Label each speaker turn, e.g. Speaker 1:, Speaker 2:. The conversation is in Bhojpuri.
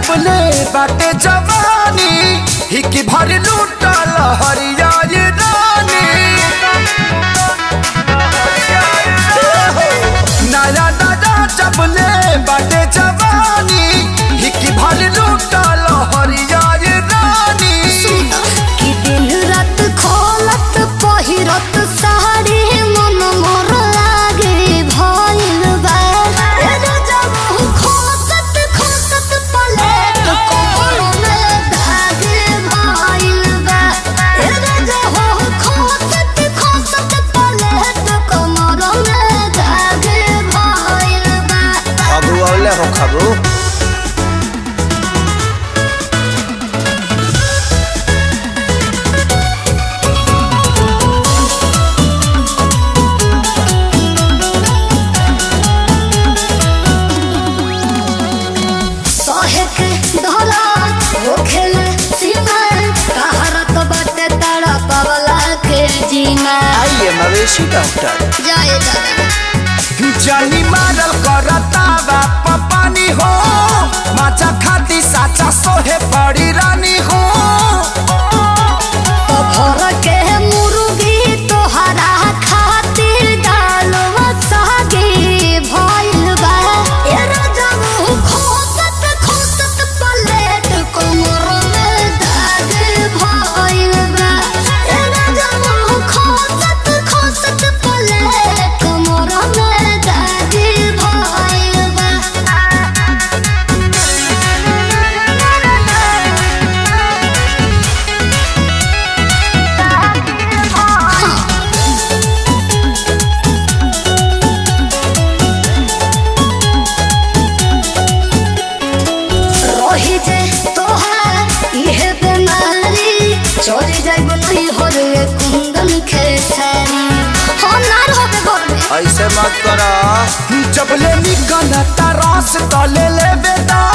Speaker 1: जबले बाटे जवानी हिकी भर लूटल हरिया ये रानी नया नया जबले बाटे जवानी हिकी भर लूटल हरिया ये रानी
Speaker 2: कि दिन रात खोलत पहिरत साड़ी मन मोर लागे भइल बा ए जब खोसत खोसत पलेट कोमर में धागे भइल बा ए जब खोसत खोसत पलेट कोमर में धागे भइल बा
Speaker 1: खबू औले हो खबू
Speaker 2: सहे के धरा होखेल सीमा कहारत बाटे तारा पवला के जीना
Speaker 1: आइए मवेशी डॉक्टर
Speaker 2: जाए दादा
Speaker 1: जानी मारल करता बाप पानी हो माचा खाती साचा सोहे बड़ी रानी हो
Speaker 2: तो भर के मुर्गी तोहरा खातिर डालवा सागे भइल बा ए राजब खोसत खोसत पलेट कोमर में दाग भइल बा ए राजब खोसत खोसत पलेट कोमर में दाग भइल बा रही जे तोहार इहे बेमारी चली जाइब नहीं हो रे कुंदन खेसारी हो ना रहबे घर में
Speaker 1: ऐसे मत करा जब ले निकल रस तले ले बेटा